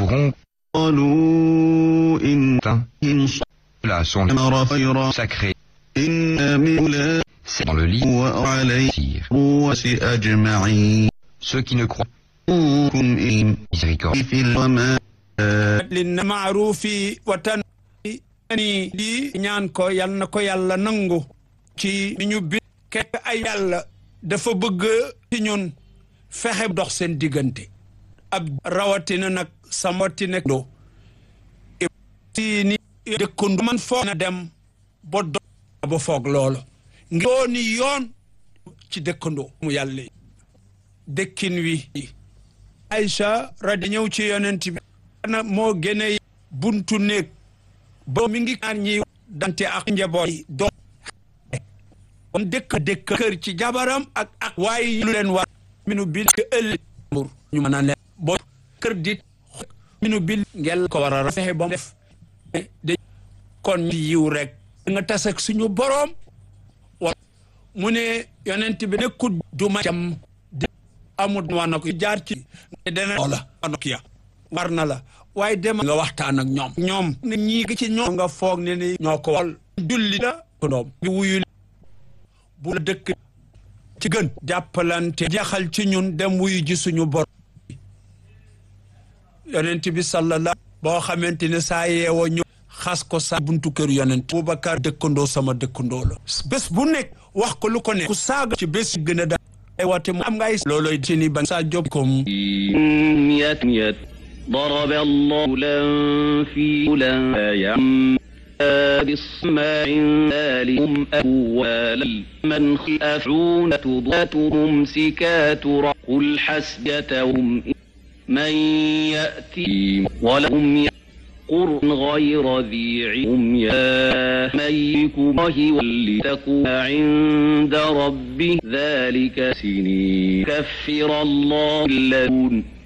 auront قالوا إن atteint. إن Là sont les أمر خيرا sacrés. إنا من لا C'est dans le livre. وعليه Sire. الرؤوس أجمعين Ceux qui ne croient كن إن miséricorde. في الوما lin maarufi wa tan ani di ñaan ko yal na ko yàlla nangu ci ni ñu bi kekk ay yàlla dafa bëgg ci ñun fexe dox seen diggante ab rawatina nag samatina do si ni dëkkandu man foog na dem ba do ba foog loolu ngi dooni yoon ci dëkkandoo mu yàlla yi dëkkin wi Aïcha radi ñëw ci yonent bi na moo gëne buntu néeg ba mi ngi ñaar ñi dante ak njaboot yi doom kon dëkk dëkk kër ci jabaram ak ak waaye lu leen war minu bil ke ëllëg mbur ñu mën a leen boo kër di minu bil ngel ko war a fexe ba mu def de kon ñu yiw rek nga tas ak suñu boroom wa mu ne yonent bi nekkut duma jam di amul waa na ko jaar ci ne dana loola anok ya war na la waaye dem nga waxtaan ak ñoom ñoom ne ñii gi ci ñoom nga foog ne ni ñoo ko wal julli la doom bi wuyu bu la dëkk ci gën jàppalante jaxal ci ñun dem wuyu ji suñu bor yonent bi sallallahu boo xamante ne saa yeewoo ñu xas ko sa buntu kër yonent Boubacar dëkkandoo sama dëkkandoo la bés bu nekk wax ko lu ko nekk ku saaga ci bés gën a da ay wate mu am ngay looloy ci ni ban sa job kom يت يت ضرب الله لا في لا يعم بالسماع ذلكم أول من خافون ذات ممسكات قل حسبتهم من يأتي ولهم قرن غير ذي علم يا ميك الله ولتكون عند ربه ذلك سنين كفر الله اللون